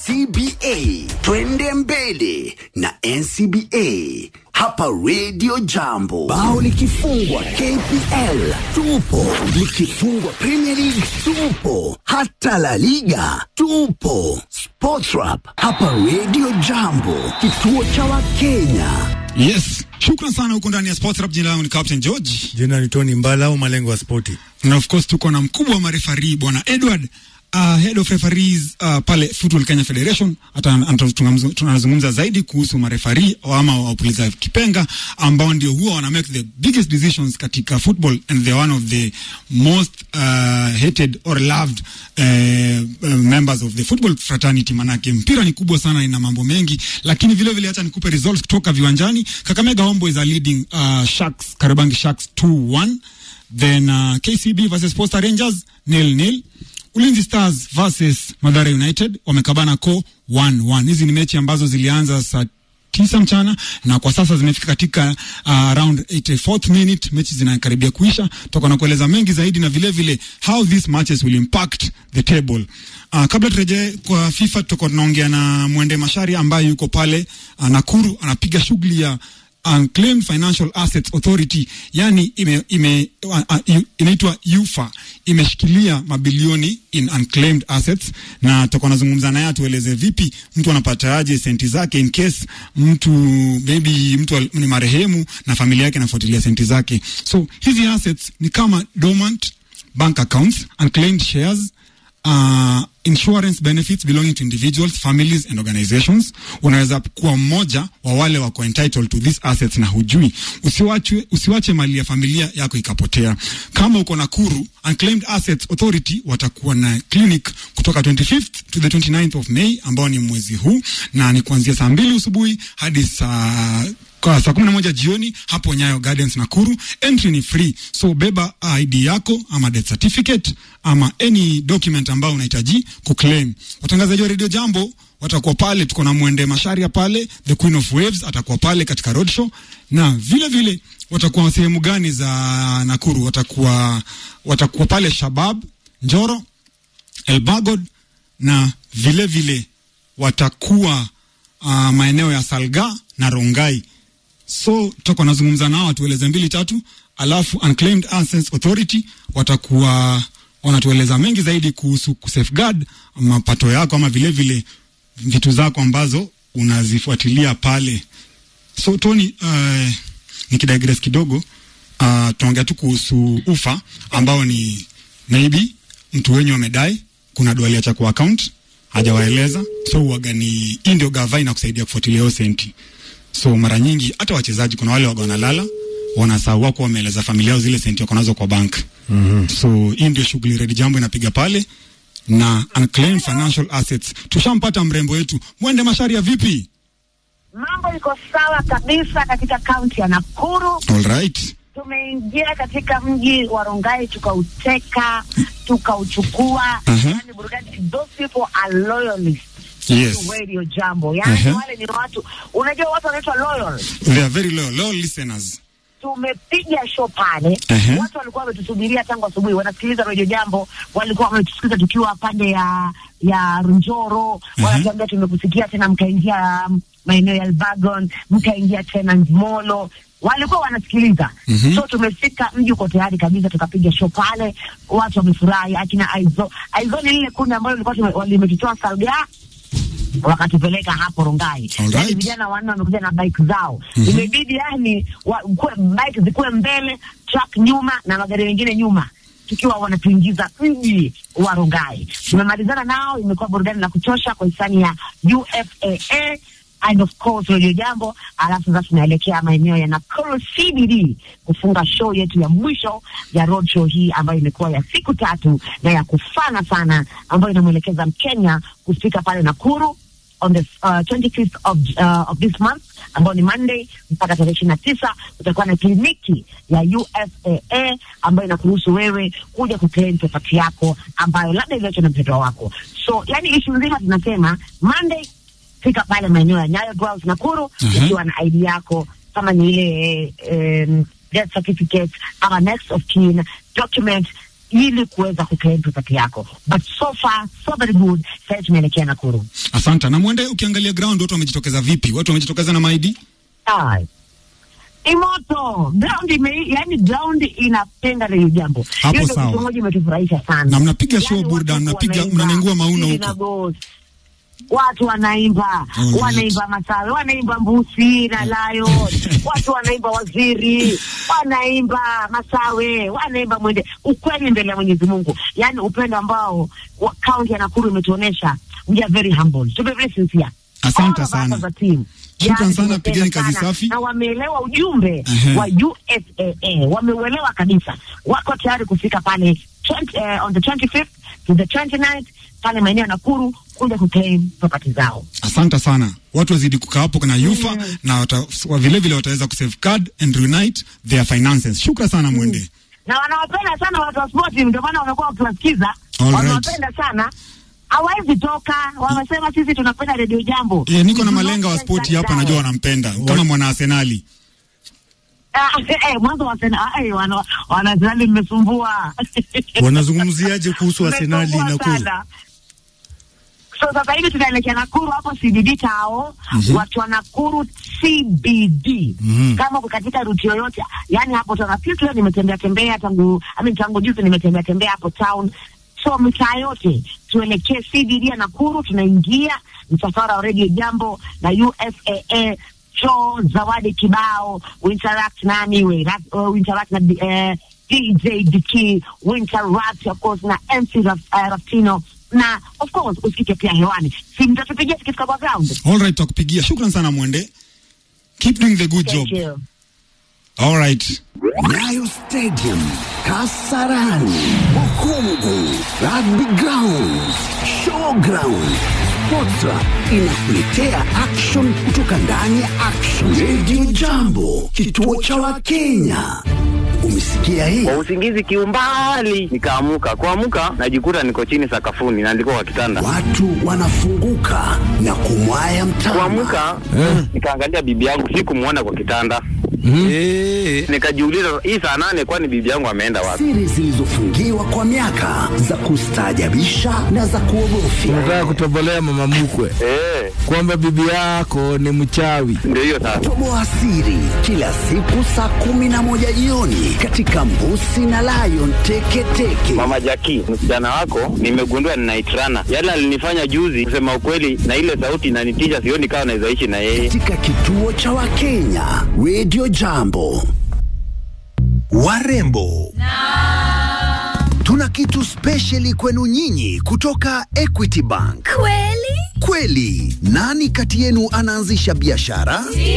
NCBA. Twende mbele na NCBA hapa Radio Jambo. Bao likifungwa KPL tupo, likifungwa Premier League tupo, hata La Liga tupo. Sportrap hapa Radio Jambo, kituo cha Wakenya. Yes, shukran sana huko ndani ya Sports Rap. Jina langu ni Captain George, Jina ni Tony Mbala au malengo ya spoti. na of course tuko na mkubwa wa marefari bwana Edward uh, head of referees uh, pale Football Kenya Federation. Hata anta- tunamzu- tunazungumza zaidi kuhusu marefari ama wapuliza kipenga ambao ndio huwa wana make the biggest decisions katika football and they're one of the most uh, hated or loved uh, uh, members of the football fraternity. Manake mpira ni kubwa sana, ina mambo mengi, lakini vile vile hata nikupe results kutoka viwanjani. Kakamega Homeboys are leading uh, Sharks, Kariobangi Sharks 2-1 then uh, KCB versus Posta Rangers nil nil. Ulinzi Stars versus Madhara United wamekabana ko 1-1. Hizi ni mechi ambazo zilianza saa tisa mchana na kwa sasa zimefika katika uh, round 84th minute. Mechi zinakaribia kuisha, toka na kueleza mengi zaidi na vile vile how these matches will impact the table. Uh, kabla turejee kwa FIFA, tutakuwa tunaongea na Mwende Mashari ambaye yuko pale uh, Nakuru anapiga shughuli ya Unclaimed Financial Assets Authority, yani ime, ime, uh, uh, inaitwa UFA, imeshikilia mabilioni in unclaimed assets, na tutakuwa nazungumza naye atueleze vipi mtu anapataje senti zake in case mtu maybe mtu al- ni marehemu na familia yake inafuatilia senti zake. So hizi assets ni kama dormant bank accounts, unclaimed shares uh, insurance benefits belonging to individuals, families and organizations. Unaweza kuwa mmoja wa wale wako entitled to these assets na hujui. Usiwache, usiwache mali ya familia yako ikapotea. Kama uko Nakuru, Unclaimed Assets Authority watakuwa na clinic kutoka 25th to the 29th of May ambao ni mwezi huu na ni kuanzia saa mbili asubuhi hadi saa kwa saa kumi na moja jioni hapo Nyayo Gardens Nakuru. Entry ni free, so beba ID yako ama death certificate ama any document ambao unahitaji kuclaim. Watangazaji wa Radio Jambo watakuwa pale, tuko na Mwende Masharia pale, the Queen of Waves atakuwa pale katika roadshow, na vile vile watakuwa sehemu gani za Nakuru? Watakuwa watakuwa pale Shabab, Njoro, Elbagod na vile vile watakuwa uh, maeneo ya Salga na Rongai. So tutakuwa nazungumza nao watueleze mbili tatu, alafu Unclaimed Assets Authority watakuwa wanatueleza mengi zaidi kuhusu kusafeguard mapato yako ama vile vile vitu zako ambazo unazifuatilia pale. So Tony, uh, nikidigress kidogo uh, tunaongea tu kuhusu ufa ambao ni maybe mtu wenyu amedai, kuna do aliacha kwa account hajawaeleza, so uwaga ni hii ndio gava inakusaidia kufuatilia hiyo senti. So mara nyingi hata wachezaji kuna wale waga wanalala wanasahau wako wameeleza familia yao zile senti wako nazo kwa bank. Mm-hmm. So hii ndio shughuli Red Jambo inapiga pale na unclaimed financial assets. Tushampata mrembo wetu Mwende Masharia, vipi? Mambo iko sawa kabisa katika kaunti ya Nakuru. All right. Tumeingia katika mji wa Rongai tukauteka, tukauchukua. Mhm. Yani burudani, those people are loyalists Yes. to Radio Jambo. Yani Mhm. wale ni watu, unajua watu wanaitwa loyal. They are very loyal, loyal listeners. Tumepiga show pale, Mhm. watu walikuwa wametusubiria tangu asubuhi, wanasikiliza Radio Jambo, walikuwa wametusikiliza tukiwa pande ya ya Njoro, wanatuambia tumekusikia tena, mkaingia um, maeneo ya Elbagon, mkaingia tena Molo, walikuwa wanasikiliza Mhm. so tumefika, mji uko tayari kabisa, tukapiga show pale, watu wamefurahi. Akina Aizo, Aizo ni lile kundi ambalo lilikuwa tume- limetutoa Salga wakatupeleka hapo Rongai. Alright. Yani vijana wanne wamekuja na bike zao, imebidi yani wa, kue, bike zikuwe mbele, truck nyuma na magari mengine nyuma tukiwa wanatuingiza mji wa Rongai. Tumemalizana nao, imekuwa burudani la kuchosha kwa hisani ya UFAA and of course Radio Jambo. Alafu sasa tunaelekea maeneo ya Nakuru CBD kufunga show yetu ya mwisho ya road show hii ambayo imekuwa ya siku tatu na ya kufana sana, ambayo inamwelekeza Mkenya kufika pale Nakuru on the uh, 25th of, uh, of this month ambao ni Monday mpaka tarehe ishirini na tisa kutakuwa na kliniki ya UFAA ambayo inakuruhusu wewe kuja kuclaim property yako ambayo labda iliachwa na mpendwa wako. So yani ishu nzima tunasema Monday fika pale maeneo ya Nyayo Grounds Nakuru Mhm. ukiwa na ID yako kama ni ile um, death certificate ama next of kin document ili kuweza kuclaim property yako but so far so very good sasa tunaelekea Nakuru Asante. Na mwende, ukiangalia ground watu wamejitokeza vipi? Watu wamejitokeza na maidi? Ai. Ni moto ground ime, yani ground inapenda hili jambo. Hapo Hiyo ndio sawa. kitu moja imetufurahisha sana. Na mnapiga Yani show watu burudani, mnapiga- wanaimba, mnanengua mauno Siri huko. na Ghost. Watu wanaimba Alright. wanaimba Masawe, wanaimba Mbusi na Lion, watu wanaimba Waziri, wanaimba Masawe, wanaimba Mwende. Ukweli mbele ya Mwenyezi Mungu, yani upendo ambao wa- kaunti ya Nakuru imetuonesha. We are very humble, to be very sincere. Asante All of us sana. as a team. Shukran Yani, sana, tumependa pigeni kazi sana. safi. Na wameelewa ujumbe Ehe. wa USAA, wameuelewa kabisa, wako tayari kufika pale 20, eh, on the 25th to the 29th pale maeneo ya Nakuru kuja kuclaim property zao. Asante sana. Watu wazidi kukaa hapo na yufa na wata, wa vile vile wataweza kusafeguard and reunite their finances. Shukran sana mwende. na wanawapenda sana watu wa spoti, ndio maana wamekuwa wakiwasikiza, All wanawapenda sana hawawezi toka, wamesema sisi tunapenda redio jambo. Eh, niko na We do malenga wa not spoti change hapa, that najua diet. wanampenda kama mwana Arsenali. Ah, eh, mwanzo wa Arsenal, ah, eh, wana wana Arsenali mmesumbua. Wanazungumziaje kuhusu Arsenali Mmesumbua Nakuru? sana. So sasa hivi tunaelekea Nakuru hapo CBD tao watu wa Nakuru CBD Mhm. kama uko katika ruti yoyote, yani hapo tuna pia leo nimetembea tembea tangu I mean, tangu juzi nimetembea tembea hapo town, so mitaa yote tuelekee CBD ya Nakuru, tunaingia msafara wa Radio Jambo na USAA show zawadi kibao we interact nani we, ra- uh, we interact na eh, DJ Diki we interact of course na MC Raf, uh, Raftino na of course usikike pia hewani, si mtatupigia tukifika kwa ground. All right, takupigia. Shukran sana mwende. Keep doing the good job. Thank you. All right. Nyayo Stadium, Kasarani, Bukungu, Rugby Ground, Showground. Sportra inakuletea action kutoka ndani ya action. Radio Jambo, kituo cha Wakenya. Umesikia hii? kwa usingizi kiumbali, nikaamuka. Kuamuka najikuta niko chini sakafuni na ndiko kwa kitanda. Watu wanafunguka na kumwaya mtama. Kuamuka nikaangalia bibi yangu, sikumwona kwa kitanda. Nikajiuliza, hii saa nane, kwani bibi yangu ameenda wapi? Siri zilizofungiwa kwa miaka za kustaajabisha na za kuogofya. Unataka kutobolea mama mkwe Eh, kwamba bibi yako ni mchawi. ndio hiyo sasa. Toboa siri kila siku saa kumi na moja jioni katika Mbusi na Lion Teketeke. Mama Jaki, msichana wako nimegundua ninaitrana. Yale alinifanya juzi, kusema ukweli, na ile sauti inanitisha, sioni kama naweza ishi na yeye. katika kituo cha Wakenya Radio Jambo. Warembo tuna kitu spesheli kwenu nyinyi kutoka Equity Bank. Kweli? Kweli, nani kati yenu anaanzisha biashara?